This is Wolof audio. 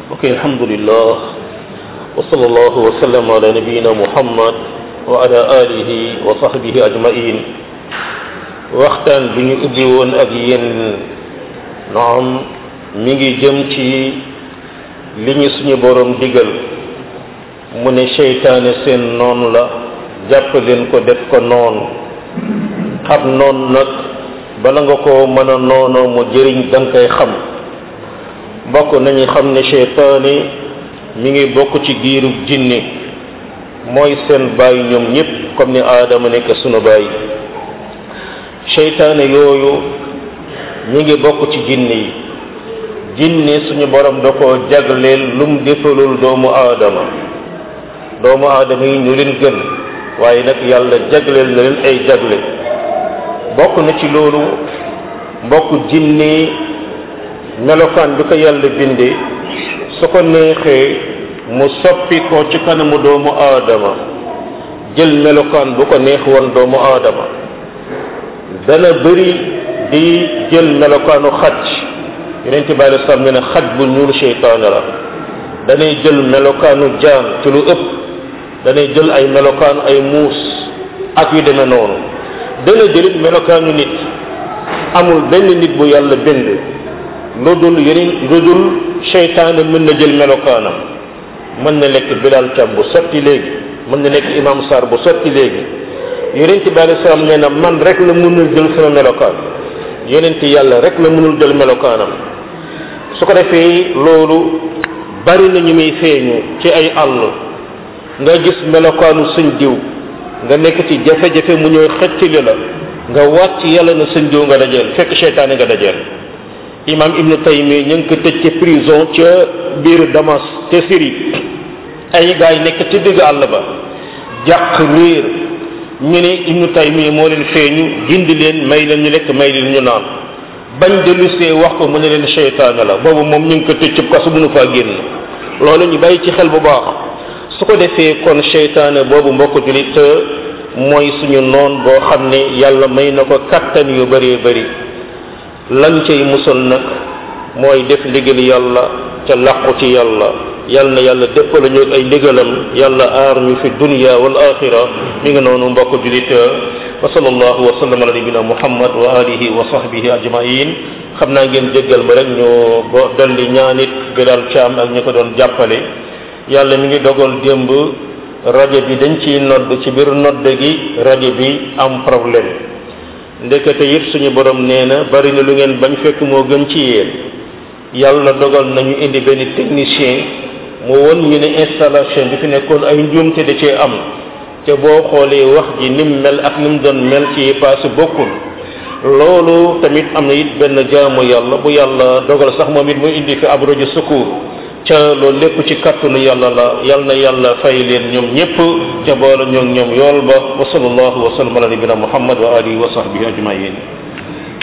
ok alhamdulillah wa sallallahu wa sallam ala nabiyina muhammad wa ala alihi wa sahbihi ajmain waxtaan bi ñu ubbi woon ak yéen naam mi ngi jëm ci li ñu suñu borom digal mu ne seytaane seen noon la jàpp leen ko def ko noonu xam noon nag bala nga ko mën a noonoo mu jëriñ da nga koy xam bokk nañu xam ne seytaane mi ngi bokk ci giiru jinne mooy seen baay ñoom ñëpp comme ni aadama nekk sunu baay seytaane yooyu ñi ngi bokk ci jinne yi jinne suñu borom da ko jagleel lum defalul doomu aadama doomu aadama yi ñu leen gën waaye nag yàlla jagleel na leen ay jagle bokk na ci loolu mbokk jinne melokaan bi ko yàlla bindee su ko neexee mu soppi ko ci kanamu doomu aadama jël melokaan bu ko neex woon doomu aadama dana bëri di jël melokaanu xaj yonent bi alei salaam ne ne xaj bu ñuul seytaane la danay jël melokaanu jaan ci lu ëpp danay jël ay melokaanu ay muus ak yu demee noonu dana jëlit melokaanu nit amul benn nit bu yàlla bind lu dul yeneen lu dul seytaane mën na jël melokaanam mën na nekk bilal cam bu sotti léegi mën na nekk imam sar bu sotti léegi yonent bi alei salaam nee na man rek la mënul jël sama melokaan yonent yàlla rek la mënul jël melokaanam su ko defee loolu bari na ñu muy feeñu ci ay àll nga gis melokaanu sëñ diw nga nekk ci jafe-jafe mu ñëw xëccali la nga waat ci yàlla na sëñ diw nga dajeel fekk seytaane nga dajeel imam ibnu taymi ñu ngi ko tëj ci prison ca biir damas te Syrie ay gaay nekk ci digg àll ba jàq réer ñu ne ibnu taymi moo leen feeñu gindi leen may leen ñu lekk may leen ñu naan bañ dellusee wax ko mu ne leen seytaane la boobu moom ñu ngi ko tëj ci kasu mënu faa génn loolu ñu bàyyi ci xel bu baax su ko defee kon seytaane boobu mbokk julit mooy suñu noon boo xam ne yàlla may na ko kattan yu bëree bëri lan cay musal nag mooy def ndigal yàlla ca làqu ci yàlla yal na yàlla déppala ñu ay ndigalam yàlla aar ñu fi dunya wal axira mi ngi noonu mbokk julit wa sallallahu wa sallam ala nabina muhammad wa alihi wa sahbihi ajmain xam naa ngeen jéggal ma rek ñu bo dolli ñaanit bilal caam ak ñu ko doon jàppale yàlla mi ngi dogal démb rajo bi dañ ciy nodd ci biir nodd gi rajo bi am problème ndekete yëpp suñu borom nee na bari na lu ngeen bañ fekk moo gën ci yéen yàlla dogal nañu indi benn technicien mu won ñu ne installation bi fi nekkoon ay njuumte da cee am te boo xoolee wax ji nim mel ak nim doon mel ci paase bokkul loolu tamit am na it benn jaamu yàlla bu yàlla dogal sax moom it muy indi fi ab rajo secours ca loolu lépp ci kàttanu yàlla la yal na yàlla fay leen ñoom ñëpp ca boole ñoom ñoom yool ba wa sallallahu wa sallam ala nabina muhammad wa alihi wa sahbihi ajmain